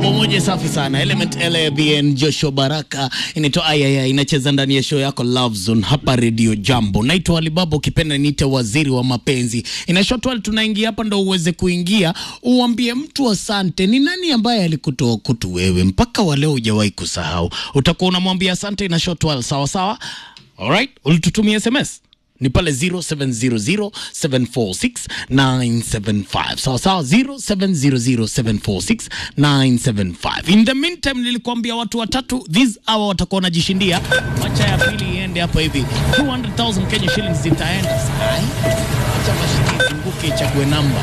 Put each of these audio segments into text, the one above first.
Wimbo moja safi sana Element LABN Joshua Baraka inaitwa Ayaya, inacheza ndani ya show yako Love Zone hapa Radio Jambo. Naitwa Alibaba, ukipenda niite waziri wa mapenzi. Inashotwa tunaingia hapa ndo uweze kuingia uambie mtu asante. Ni nani ambaye alikutoa kutu wewe mpaka wa leo hujawahi kusahau? Utakuwa unamwambia asante. Inashotwa sawa sawa. Alright, ulitutumia SMS ni pale 0700746975 sawa sawa 0700746975 in the meantime nilikuambia watu watatu this hour watakuwa wanajishindia wacha ya pili iende hapa hivi 200000 Kenya shillings zitaenda sai acha mashini izunguke ichague namba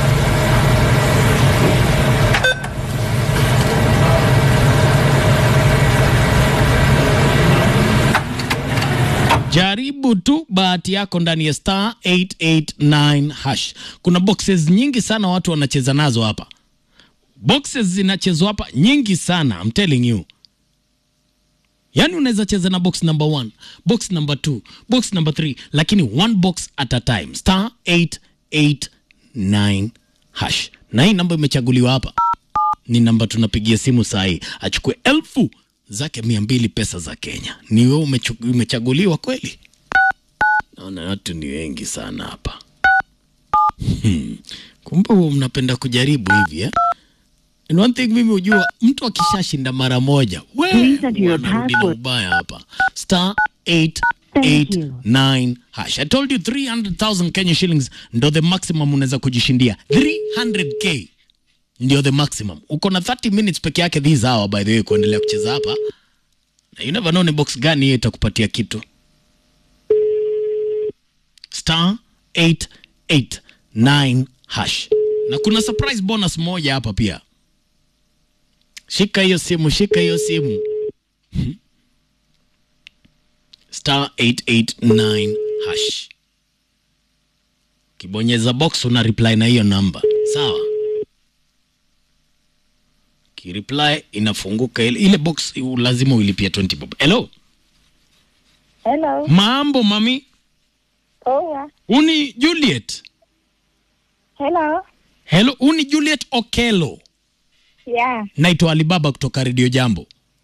Jaribu tu bahati yako ndani ya star 889 hash. Kuna boxes nyingi sana watu wanacheza nazo hapa. Boxes zinachezwa hapa nyingi sana, I'm telling you. Yaani unaweza cheza na box number 1, box number 2, box number 3, lakini one box at a time. Star 889 hash. Na hii namba imechaguliwa hapa ni namba tunapigia simu saa hii, achukue elfu zake mia mbili pesa za Kenya. Ni wewe umechu- umechaguliwa kweli? Naona watu ni wengi sana hapa. Hmm. Kumbe huwa mnapenda kujaribu hivi eh? And one thing mimi hujua mtu akishashinda mara moja we, Please enter your wanarudi na password. ubaya hapa. Star 889 hash. I told you 300,000 Kenya shillings ndo the maximum unaweza kujishindia. 300k ndio the maximum. Uko na 30 minutes peke yake this hour by the way kuendelea kucheza hapa. Na you never know ni box gani hiyo itakupatia kitu. Star 889 hash. Na kuna surprise bonus moja hapa pia. Shika hiyo simu, shika hiyo simu. Hmm. Star 889 hash. Kibonyeza box una reply na hiyo namba. Sawa? Kireply inafunguka ile, ile box uh, lazima uilipia 20 bob. Hello. Hello. Mambo mami. Poa. Uni Juliet. Hello. Hello, uni Juliet Okelo. Yeah. Naitwa Alibaba kutoka Radio Jambo.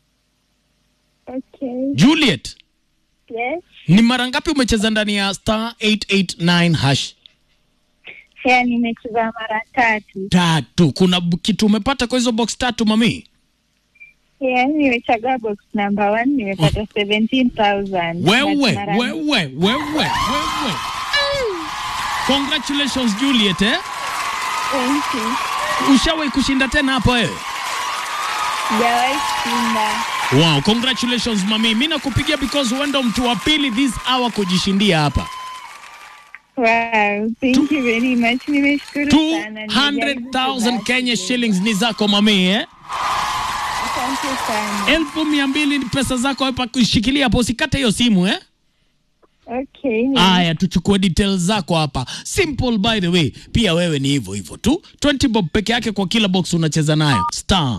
Okay. Juliet, Yes. ni mara ngapi umecheza ndani ya star 889 hash? Yeah, nimecheza mara tatu. Tatu. Kuna b- kitu umepata kwa hizo box tatu mami? Yeah, nimechagua box number one, nimepata 17,000. Wewe, But mara- wewe, wewe, wewe. Congratulations Juliet eh? Thank you. Ushawahi kushinda tena hapo wewe? Sijawahi kushinda. Wow, congratulations mami. Mimi nakupigia because wewe ndo mtu wa pili this hour kujishindia hapa. Wow, thank you very much. Nimeshukuru sana. 200,000 Kenya shillings ni zako mami eh? Asante sana. elfu mia mbili ni pesa zako hapa kushikilia hapo, usikate hiyo simu eh? Okay. ni- Aya, tuchukue details zako hapa. Simple by the way, pia wewe ni hivyo hivyo tu. 20 bob peke yake kwa kila box unacheza nayo. Star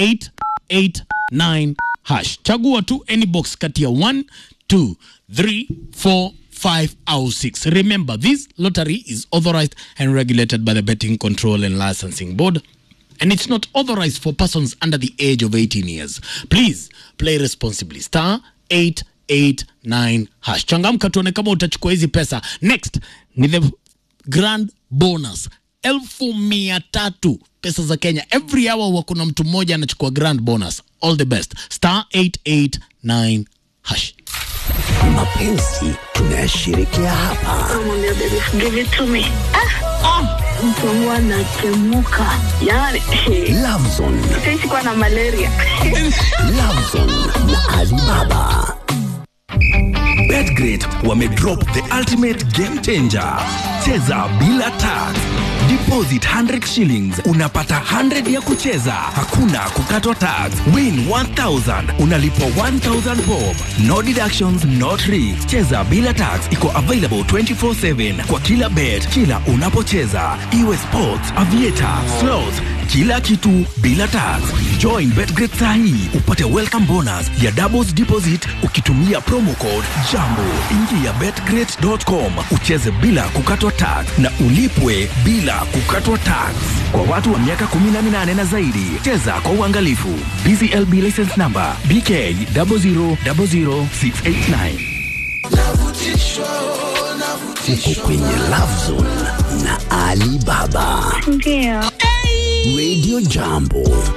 889 hash. Chagua tu any box kati ya 1, 2, 3, 4, 5 au 6. Remember, this lottery is authorized and regulated by the Betting Control and Licensing Board. and it's not authorized for persons under the age of 18 years. Please play responsibly. Star 889 hash. Changamka tuone kama utachukua hizi pesa. Next ni the grand bonus elfu mia tatu pesa za Kenya. Every hour huwa kuna mtu mmoja anachukua grand bonus. All the best. Star 889 hash. Mapenzi tunayashirikia hapa. Namwambia baby, give it to me. Ah, mtu wangu anatemuka yani Lovezone, sisi kuwa na malaria Lovezone na Alibaba. Betgrid wamedrop the ultimate game changer. Cheza bila tax. Deposit 100 shillings unapata 100 ya kucheza, hakuna kukatwa tax. Win 1000 unalipwa 1000 bob. No deductions, no tricks. Cheza bila tax iko available 24/7 kwa kila bet, kila unapocheza, iwe sports, aviator, slots, kila kitu bila tax. Join Betgret saa hii upate welcome bonus ya doubles deposit ukitumia promo code JAMBO. Ingia betgret.com ucheze bila kukatwa tax na ulipwe bila kukatwa tax. Kwa watu wa miaka 18 na zaidi, cheza kwa uangalifu. BCLB license number BK 0000689. Uko kwenye Love Zone na Ali Baba. Ndio. Radio Jambo.